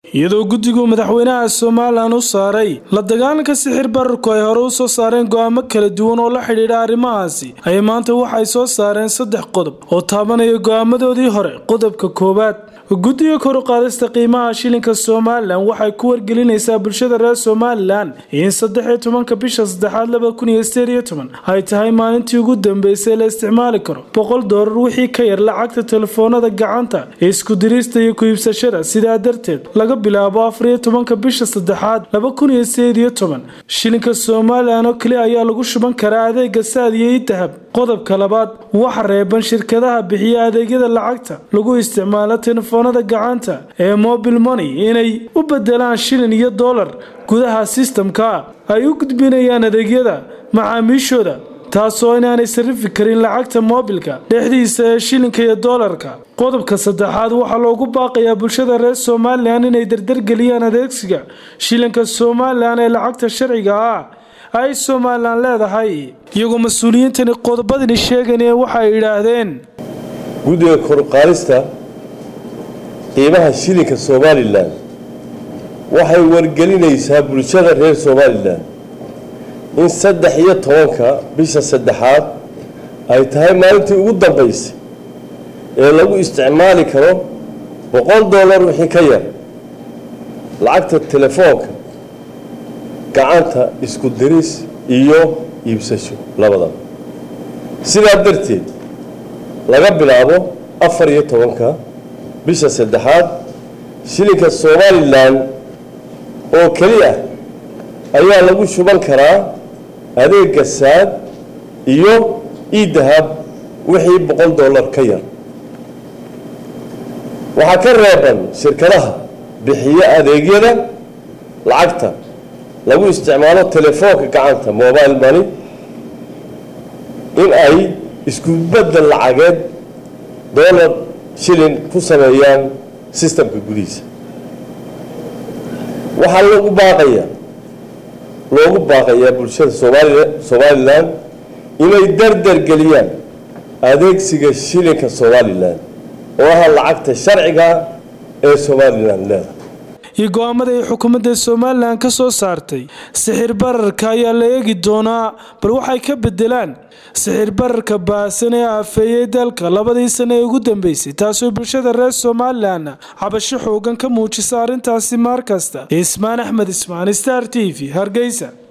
iyadoo guddigu madaxweynaha somalilan u saaray la dagaalanka sixir bararku ay hore u soo saareen go'aamo kala duwan oo la xidhiidha arrimahaasi ayay maanta waxay soo saareen saddex qodob oo taabanaya go'aamadoodii hore qodobka koowaad guddiga kor u qaadista qiimaha shilinka somalilan waxay ku wargelinaysaa bulshada reer somalilan in saddex iyo tobanka bisha saddexaad laba kun iyo sideed iyo toban ay tahay maalintii ugu dambeysay la isticmaali karo boqol doolar wixii ka yar lacagta telefoonada gacanta isku dirista iyo ku-iibsashada sidaa darteed laga bilaabo afar iyo tobanka bisha saddexaad laba kun iyo sideed iyo toban shilinka somalilan oo keli ayaa lagu shuban karaa adeega saad iyo idahab qodobka labaad waxa reeban shirkadaha bixiya adeegyada lacagta lagu isticmaalo telefoonada gacanta ee mobile money inay u bedelaan shilin iyo dollar gudaha sistamka ay u gudbinayaan adeegyada macaamiishooda taasoo inaanay sarifi karin lacagta moobilka dhexdiisa ee shilinka iyo doolarka qodobka saddexaad waxaa loogu baaqayaa bulshada reer somalilan inay dardargeliyaan adeegsiga shilinka somalilan ee lacagta sharciga ah ay somalilan leedahay iyagoo mas-uuliyiintani qodobadani sheeganee waxay yidhaahdeen guddiga koruqaadista qiimaha shilinka somalilan waxay wargelinaysaa bulshada reer somalilan in saddex iyo tobanka bisha saddexaad ay tahay maalintii ugu dambaysay ee lagu isticmaali karo boqol dollar wixii ka yar lacagta telefoonka gacanta isku diris iyo iibsasho labadaba sidaa darteed laga bilaabo afar iyo tobanka bisha saddexaad shilinka somalilan oo keli ah ayaa lagu shuban karaa adeega saad iyo idahab wixii boqol dollar ka yar waxaa ka reeban shirkadaha bixiya adeegyada lacagta lagu isticmaalo telefoonka gacanta mobile money in ay isku bedel lacageed dollar shilin ku sameeyaan sistamka gudihiisa waxaa lagu baaqayaa loogu baaqayaa bulshada somalia somalilan inay dardar geliyaan adeegsiga shilinka somalilan oo ah lacagta sharciga ee somalilan leedahay iyo go-aamada ay xukuumadda somalilan ka soo saartay sixir bararka ayaa la eegi doonaa bal waxay ka bedelaan sixir bararka baahsan ee aafeeyey dalka labadii sana ee ugu dambeysay taasoo bulshada reer somalilan cabasho xoogan ka muujisa arrintaasi maar kasta ismaan axmed ismaan star t v hargeysa